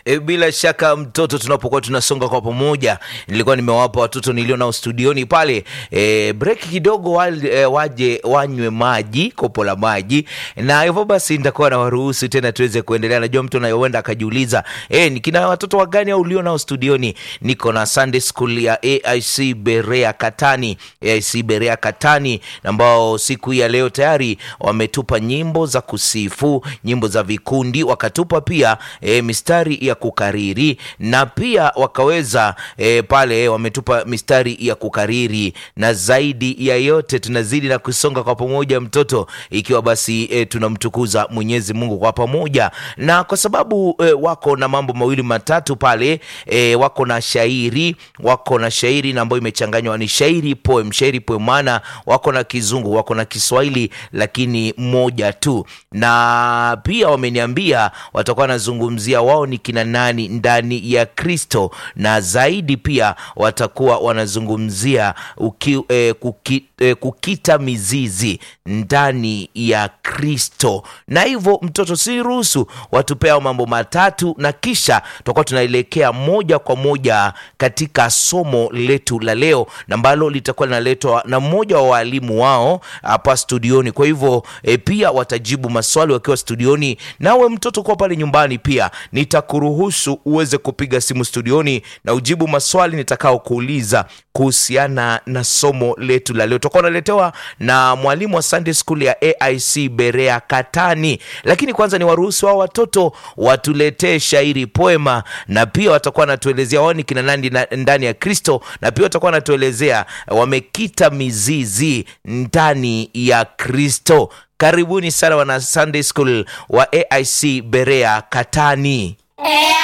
E, bila shaka mtoto, tunapokuwa tunasonga kwa pamoja, nilikuwa nimewapa watoto nilio nao studioni pale e, break kidogo wale, e, waje wanywe maji, kopo la maji, na hivyo basi nitakuwa na waruhusu tena tuweze kuendelea. Najua mtu anayoenda akajiuliza e, nikina watoto wagani au ulio nao studioni? Niko na Sunday School ya AIC Berea Katani, AIC Berea Katani, ambao siku hii ya leo tayari wametupa nyimbo za kusifu, nyimbo za vikundi, wakatupa pia e, mistari ya kukariri na pia wakaweza e, pale wametupa mistari ya kukariri, na zaidi ya yote tunazidi na kusonga kwa pamoja mtoto, ikiwa basi e, tunamtukuza Mwenyezi Mungu kwa pamoja, na kwa sababu e, wako na mambo mawili matatu pale e, wako na shairi, wako na shairi na ambayo imechanganywa ni shairi poem, shairi poem, maana wako na Kizungu, wako na Kiswahili, lakini moja tu, na pia wameniambia watakuwa wanazungumzia wao ni kina nani ndani ya Kristo, na zaidi pia watakuwa wanazungumzia uki, eh, kuki, eh, kukita mizizi ndani ya Kristo. Na hivyo mtoto, si ruhusu watupea mambo matatu, na kisha tutakuwa tunaelekea moja kwa moja katika somo letu la leo ambalo litakuwa linaletwa na mmoja wa walimu wao hapa studioni. Kwa hivyo e, pia watajibu maswali wakiwa studioni. Nawe mtoto kuwa pale nyumbani, pia nitakuruhusu uweze kupiga simu studioni na ujibu maswali nitakao kuuliza kuhusiana na somo letu la leo. Tutakuwa unaletewa na mwalimu wa Sunday School ya AIC Berea Katani, lakini kwanza ni waruhusu hao watoto watuletee shairi poema, na pia watakuwa wanatuelezea wao ni kina nani na- ndani ya Kristo, na pia watakuwa wanatuelezea wamekita mizizi ndani ya Kristo. Karibuni sana wana Sunday School wa AIC Berea Katani.